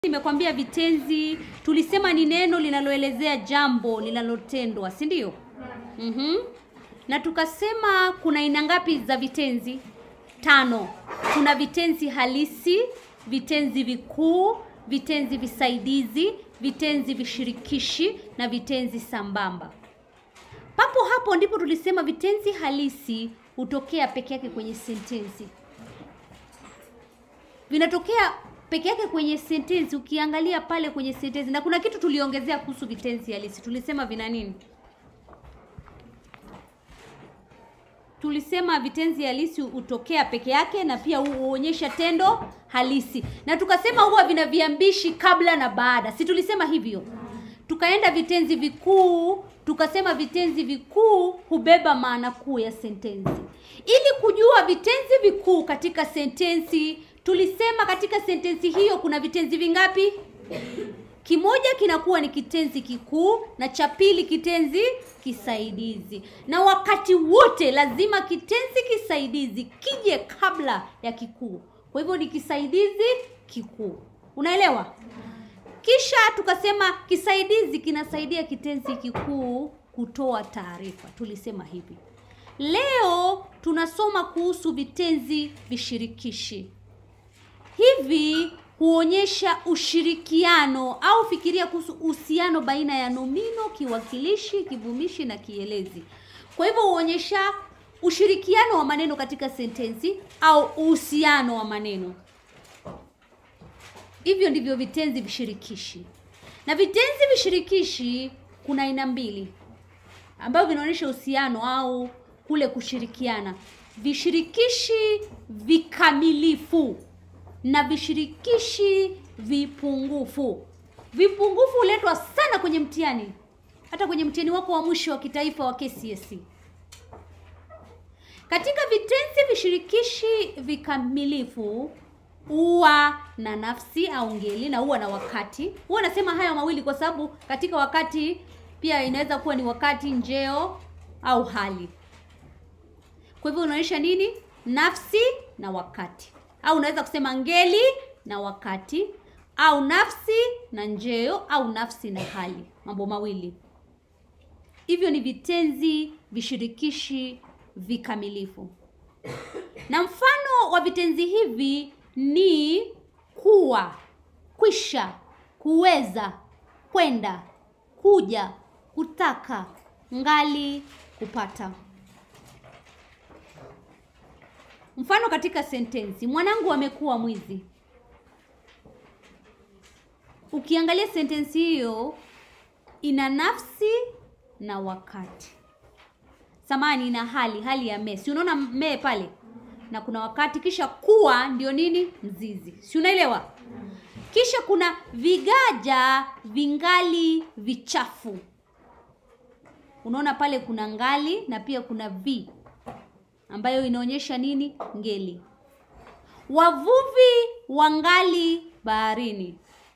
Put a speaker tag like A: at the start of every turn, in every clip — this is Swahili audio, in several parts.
A: Nimekwambia vitenzi, tulisema ni neno linaloelezea jambo linalotendwa, si ndio? Mhm. Na tukasema kuna aina ngapi za vitenzi? Tano. Kuna vitenzi halisi, vitenzi vikuu, vitenzi visaidizi, vitenzi vishirikishi na vitenzi sambamba. Papo hapo ndipo tulisema vitenzi halisi hutokea peke yake kwenye sentensi. Vinatokea peke yake kwenye sentensi. Ukiangalia pale kwenye sentensi, na kuna kitu tuliongezea kuhusu vitenzi halisi. Tulisema vina nini? Tulisema vitenzi halisi hutokea peke yake na pia huonyesha tendo halisi, na tukasema huwa vina viambishi kabla na baada, si tulisema hivyo? Tukaenda vitenzi vikuu, tukasema vitenzi vikuu hubeba maana kuu ya sentensi. Ili kujua vitenzi vikuu katika sentensi, tulisema katika sentensi hiyo kuna vitenzi vingapi? Kimoja kinakuwa ni kitenzi kikuu na cha pili kitenzi kisaidizi, na wakati wote lazima kitenzi kisaidizi kije kabla ya kikuu. Kwa hivyo ni kisaidizi kikuu, unaelewa? Kisha tukasema kisaidizi kinasaidia kitenzi kikuu kutoa taarifa, tulisema hivi. Leo tunasoma kuhusu vitenzi vishirikishi. Hivi huonyesha ushirikiano au fikiria kuhusu uhusiano baina ya nomino, kiwakilishi, kivumishi na kielezi. Kwa hivyo huonyesha ushirikiano wa maneno katika sentensi au uhusiano wa maneno. Hivyo ndivyo vitenzi vishirikishi. Na vitenzi vishirikishi kuna aina mbili ambavyo vinaonyesha uhusiano au kule kushirikiana: vishirikishi vikamilifu na vishirikishi vipungufu. Vipungufu huletwa sana kwenye mtihani, hata kwenye mtihani wako wa mwisho wa kitaifa wa KCSE. Katika vitenzi vishirikishi vikamilifu huwa na nafsi au ngeli na huwa na wakati. Huwa nasema haya mawili kwa sababu katika wakati pia inaweza kuwa ni wakati, njeo au hali. Kwa hivyo unaonyesha nini? Nafsi na wakati, au unaweza kusema ngeli na wakati, au nafsi na njeo, au nafsi na hali, mambo mawili. Hivyo ni vitenzi vishirikishi vikamilifu, na mfano wa vitenzi hivi ni kuwa, kwisha, kuweza, kwenda, kuja, kutaka, ngali, kupata. Mfano katika sentensi, mwanangu amekuwa mwizi. Ukiangalia sentensi hiyo ina nafsi na wakati, samani, ina hali, hali ya me, si unaona me pale na kuna wakati, kisha kuwa ndio nini? Mzizi, si unaelewa? Kisha kuna vigaja vingali vichafu, unaona pale kuna ngali na pia kuna vi ambayo inaonyesha nini? Ngeli. Wavuvi wangali baharini.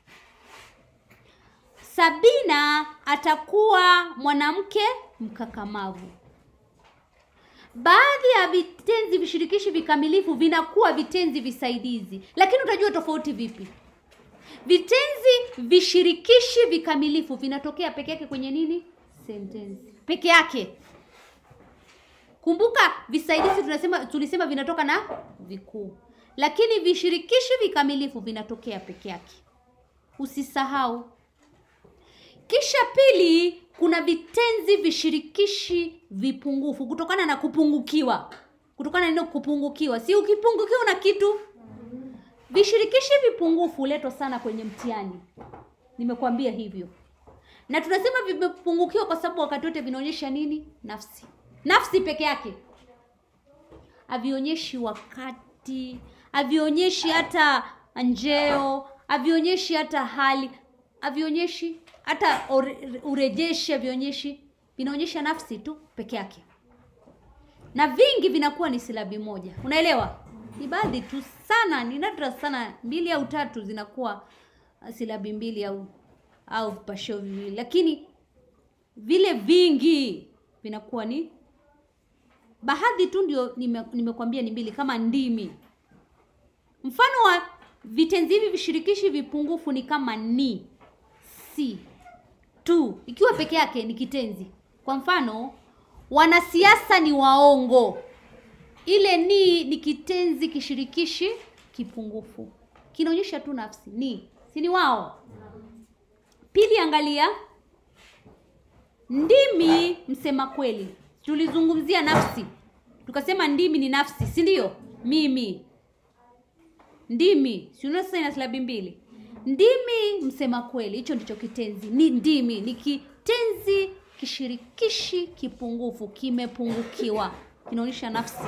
A: Sabina atakuwa mwanamke mkakamavu. Baadhi ya vitenzi vishirikishi vikamilifu vinakuwa vitenzi visaidizi, lakini utajua tofauti vipi? Vitenzi vishirikishi vikamilifu vinatokea peke yake kwenye nini? Sentensi peke yake. Kumbuka visaidizi tunasema, tulisema vinatoka na vikuu, lakini vishirikishi vikamilifu vinatokea peke yake, usisahau. Kisha pili, kuna vitenzi vishirikishi vipungufu kutokana na kupungukiwa, kutokana na neno kupungukiwa. Si ukipungukiwa na kitu, vishirikishi vipungufu huletwa sana kwenye mtihani, nimekwambia hivyo. Na tunasema vimepungukiwa kwa sababu wakati wote vinaonyesha nini? Nafsi nafsi peke yake, havionyeshi wakati, havionyeshi hata njeo, havionyeshi hata hali, havionyeshi hata urejeshi, havionyeshi, vinaonyesha nafsi tu peke yake, na vingi vinakuwa ni silabi moja. Unaelewa? Ni baadhi tu sana, ni nadra sana, mbili au tatu zinakuwa silabi mbili au au vipashio viwili, lakini vile vingi vinakuwa ni baadhi tu ndio nimekwambia nime ni mbili kama ndimi. Mfano wa vitenzi hivi vishirikishi vipungufu ni kama ni si tu ikiwa peke yake ni kitenzi kwa mfano wanasiasa ni waongo ile ni ni kitenzi kishirikishi kipungufu kinaonyesha tu nafsi ni si ni wao pili angalia ndimi msema kweli tulizungumzia nafsi tukasema ndimi ni nafsi si ndio mimi ndimi si unaona sasa ina silabi mbili ndimi msema kweli hicho ndicho kitenzi ni ndimi ni kitenzi kishirikishi kipungufu kimepungukiwa kinaonyesha nafsi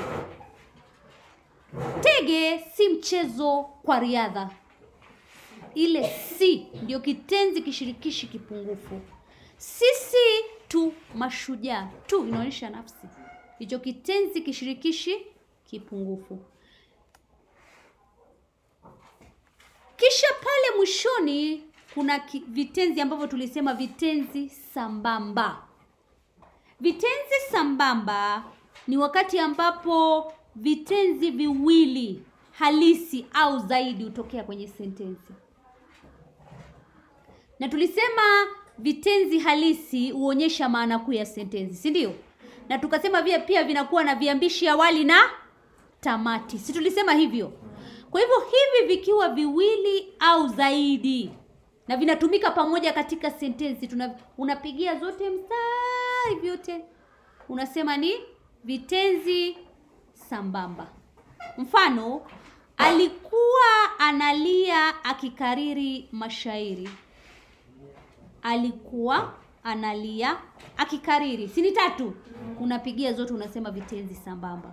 A: tege si mchezo kwa riadha ile si ndio kitenzi kishirikishi kipungufu sisi tu mashujaa tu inaonyesha nafsi hicho kitenzi kishirikishi kipungufu kisha pale mwishoni kuna ki, vitenzi ambavyo tulisema vitenzi sambamba vitenzi sambamba ni wakati ambapo vitenzi viwili halisi au zaidi hutokea kwenye sentensi na tulisema vitenzi halisi huonyesha maana kuu ya sentensi si ndio na tukasema vile pia vinakuwa na viambishi awali na tamati si tulisema hivyo kwa hivyo hivi vikiwa viwili au zaidi na vinatumika pamoja katika sentensi tuna unapigia zote mstari vyote unasema ni vitenzi sambamba mfano alikuwa analia akikariri mashairi alikuwa analia akikariri si ni tatu unapigia zote unasema vitenzi sambamba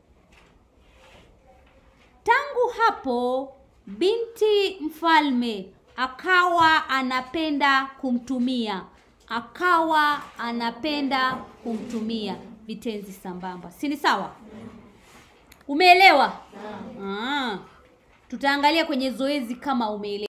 A: tangu hapo binti mfalme akawa anapenda kumtumia akawa anapenda kumtumia vitenzi sambamba si ni sawa umeelewa ah. tutaangalia kwenye zoezi kama umeelewa